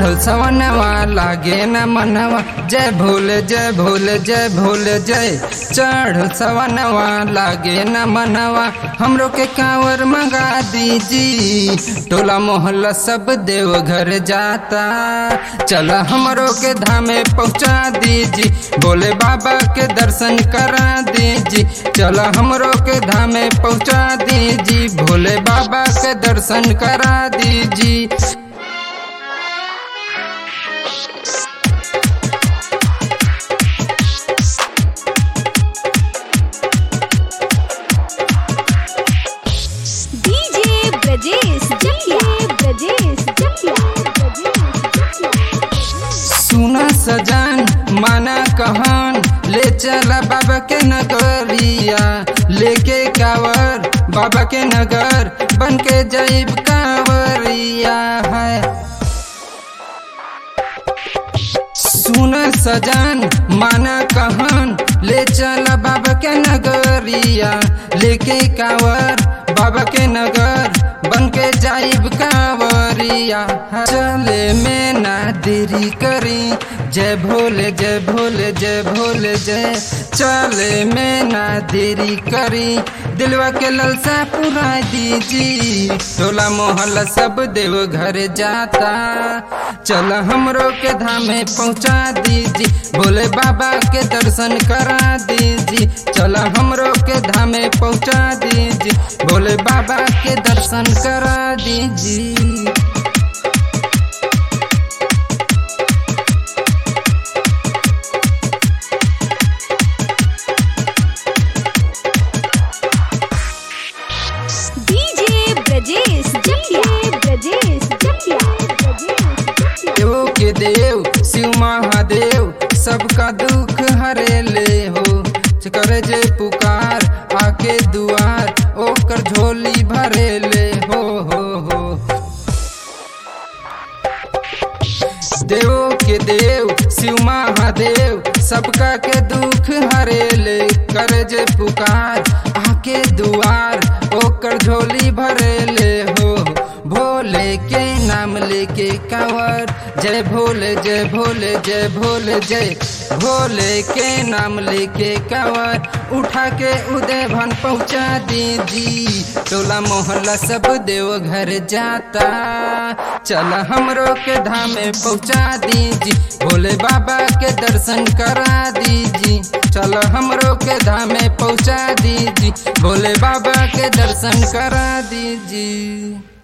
सवनवा लागे न मनवा जय भोले जय भोले जय भोले जय चढ़ सवनवा लागे न मनवा हमरो के कांवर मंगा दीजी टोला मोहल्ला सब देव घर जाता चल हमरो के धामे पहुँचा दीजी बोले बाबा के दर्शन करा दीजी चल हमरो के धामे पहुँचा दीजी भोले बाबा के दर्शन करा दीजी डीजे ब्रजेश जकिया ब्रजेश जकिया सुना सजान माना कहन ले चला बाबा के नगरिया लेके कावर बाबा के नगर बन के जैब कांवरिया है सुन सजान माना कहन ले चल बाबा के नगरिया लेके कावर बाबा के नगर बन के जाइब कांवरिया चले में ना देरी करी जय भोले जय भोले जय भोले जय चले में ना देरी करी दिलवा के ललसा पूरा दीजी टोला मोहल्ला सब देव घर जाता चल हमरो के धामे पहुँचा दीजी भोले बाबा के दर्शन करा दीजी चल हमरो के धामे पहुँचा दीजी भोले बाबा के दर्शन करा दीजी डीजे ब्रजेश जकिया ब्रजेश जकिया देव के देव शिव महादेव सबका दुख हरे ले हो करे जे पुकार आके दुआर ओकर झोली भरे ले हो हो हो देव के देव शिव महादेव सबका के दुख हरे ले करे जे पुकार आके दुआर ओकर झोली भरे ले हो भोले के नाम लेके कांवर जय भोले जय भोले जय भोले जय भोले के नाम लेके कांवर उठा के उदय भन पहुँचा दीजी टोला मोहल्ला सब देव घर जाता चल हमरो के धामे पहुँचा दीजी भोले बाबा के दर्शन करा दीजी चल हमरो के धामे पहुँचा दीजी भोले बाबा के दर्शन करा दीजी